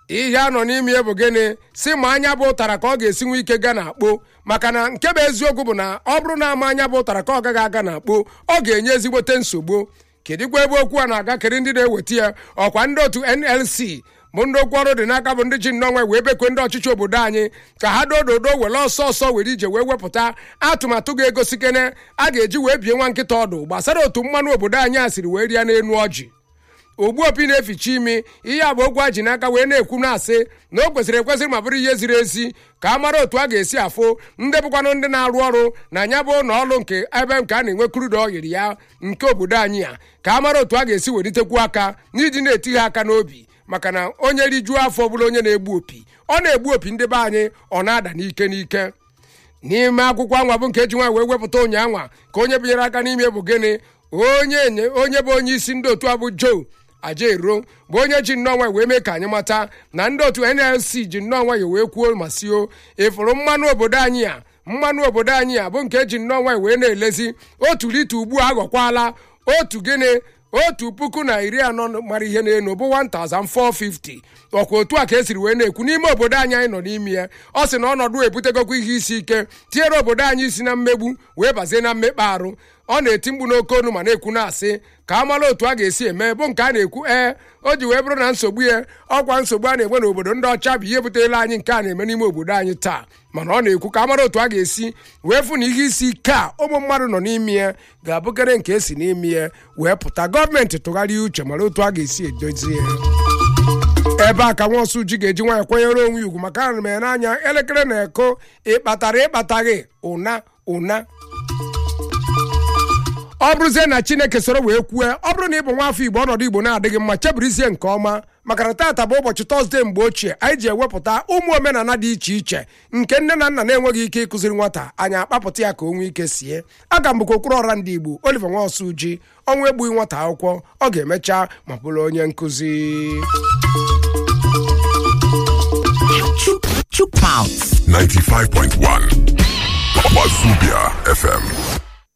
ihe a nọ n'ime ya bụ gịnị si ma anya bụ ụtara ka ọ ga-esi nwe ike ga na akpo maka na nke bụ eziokwu bụ na ọ bụrụ na ama anya bụ ụtara ka ọ gaghị aga na akpo ọ ga-enye ezigbote nsogbu kedụkwa ebe okwu a na-aga kiri ndị na-eweta ya ọkwa ndị otu nlc bụ ndị okwu ọrụ dị n'aka bụ ndị ji nnọnwa wee bekwe ndị ọchịchị obodo anyị ka ha dododo were ọsọ ọsọ were ije wee wepụta atụmatụ ga-egosi kene a ga-eji wee bie nwa nkịta ọdụ gbasara otu mmanụ obodo anyị a siri wee rịa n'elu ọjị ogbu opi na-eficha imi ihe a bụ okwu a ji n'aka wee na-ekwu na-asị na o kwesịrị ekwesịrị ma bụrụ ihe ziri ezi ka a mara otu a ga-esi afụ ndị bụkwanụ ndị na-arụ ọrụ na ya bụ ụlọ ọrụ nke ebe nke a na-enwe krudo oyiri ya nke obodo anyị a ka a mara otu a ga-esi welitekwu aka n'iji na-eti ha aka n'obi maka na onye rijuo afọ bụrụ onye na-egbu opi ọ na-egbu opi ndị be anyị ọ na-ada n'ike n'ike n'ime akwụkwọ anwa bụ nke eji nwa wee wepụta ụnyaanwa ka onye binyere aka n'ime bụ gịnị onye nye- onye bụ onye isi ndị otu a bụ joe ajaero bụ onye ji nnọọ nwayọ wee mee ka anyị mata na ndị otu nlc ji nnọọ nwayọ wee kwuo ma sio ịfụrụ mmanụ obodo anyị a mmanụ obodo anyị a bụ nke eji nnọọ nwayọ wee na-elezi otu lita ugbu a aghọkwala otu gịnị otu puku na iri anọ mara ihe n'elu bụ 1450 ọkwa otu a ka esiri wee na-ekwu n'ime obodo anyị anyị nọ n'ime ya ọ sị na ọnọdụ ebutegokwa ihe isi ike tinyere obodo anyị isi na mmegbu wee bazie na mmekpa arụ ọ na-eti mkpu n'oke onu ma na-ekwu na-asị ka a mara otu a ga-esi eme bụ nke a na-ekwu ee o ji wee bụrụ na nsogbu ya ọkwa nsogbu a na-enwe n'obodo ndị ọcha bụ ihe butela anyị nke a na-eme n'ime obodo anyị taa mana ọ na-ekwu ka a mara otu a ga-esi wee fụ na ihe isi ike a ụmụ mmadụ nọ n'ime ya ga-abụkere nke esi n'ime ya wee pụta gọọmenti tụgharịa uche mara otu a ga-esi edozi ya ebe a ka nwa ọsụ ji ga-eji nwaanyị kwanyere onwe ya ugwu maka ana m ya n'anya elekere na-eko ịkpatara ịkpataghị ụna ụna ọ bụrụzie na chineke soro wee kwue ọ bụrụ na ị bụ nwa afọ igbo ọnọdụ igbo na-adịghị mma chebirizie nke ọma maka na taata bụ ụbọchị tọzdee mgbe ochie anyị ji ewepụta ụmụ omenala dị iche iche nke nne na nna na-enweghị ike ịkụziri nwata anyị akpapụta ya ka o nwee ike sie aga m bụkwa okpuru ọra ndị igbo oliver nwaosu ji ọnwa egbughị nwata akwụkwọ ọ ga-emecha ma bụrụ onye nkụzi Chook, chook mouth. 95.1 Wazubia FM.